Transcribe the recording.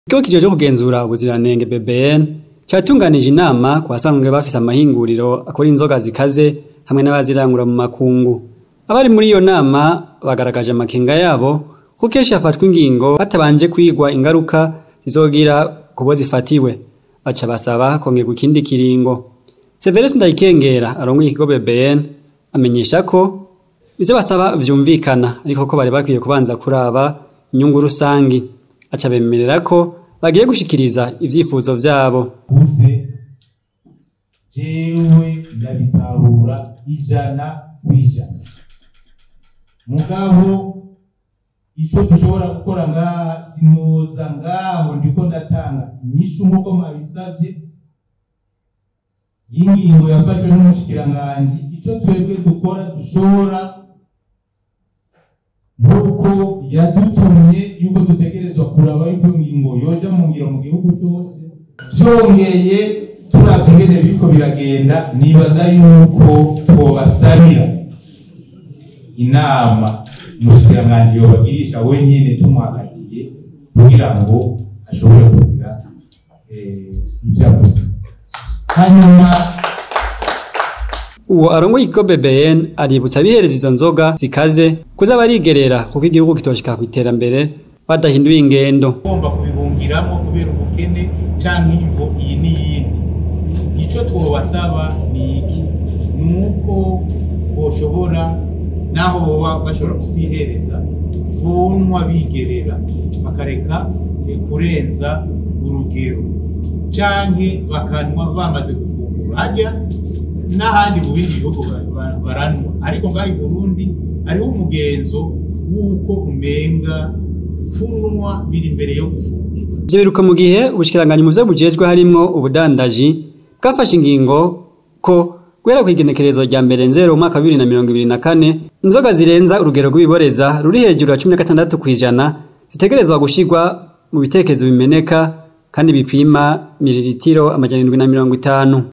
Ikigo kijejwe kugenzura ubuziranenge BBN catunganije inama ku basanzwe bafise amahinguriro akora inzoga zikaze hamwe n'abazirangura mu makungu. Abari muri iyo nama bagaragaje amakenga yabo ko kenshi hafatwa ingingo hatabanje kwigwa ingaruka zizogira kubo zifatiwe. Baca basaba kongerwa ikindi kiringo. Severus Ndayikengera arongoye ikigo BBN amenyesha ko ivyo basaba vyumvikana ariko ko bari bakwiye kubanza kuraba inyungu rusangi. Aca bemerera ko bagiye gushikiriza ivyifuzo vyabo. uze jewe ndabitahura ijana kw'ijana mugabo ico dushobora gukora ngaha sinoza ngaho ndiko ndatanga inyishu nk'uko mwabisavye y'ingingo yafashwe n'umushikiranganji ico twebwe dukora dushobora nk'uko yadutumye yuko dutegerezwa kuraba yuko ingingo yoja mu ngiro mu gihugu cyose vyongeye turavye ingene biriko biragenda nibaza yuko twobasabira inama umushikiranganji yobagirisha wenyene tumwakatiye kugira ngo ashobore kugira eh, ivyo avuze hanyuma Uwo arongoye ikigo BBN aributsa abihereza izo nzoga zikaze kuza barigerera kuko igihugu kitoshika kw'iterambere badahinduye ingendo. ugomba kubihungiramo kubera ubukene canke imvo iyi n'iyindi ico twobasaba ni iki ni uko boshobora naho boba bashobora kuvyihereza bonwa bigerera bakareka eh, kurenza urugero canke bakanwa bamaze gufungura harya n'ahandi mu bindi bihugu ba- ba- baranwa ariko ngaho i burundi hariho umugenzo w'uko umenga kunwa biri imbere yo gufungura Ivyo biruka mu gihe ubushikiranganji mu vyo bujejwe harimwo ubudandaji bwafashe ingingo ko guhera kw'igenekerezo rya mbere nzero umwaka wa bibiri na mirongo ibiri na kane inzoga zirenza urugero rw'ibiboreza ruri hejuru ya cumi na gatandatu kw'ijana zitegerezwa gushirwa mu bitekerezo bimeneka kandi bipima miliritiro amajana indwi na mirongo itanu.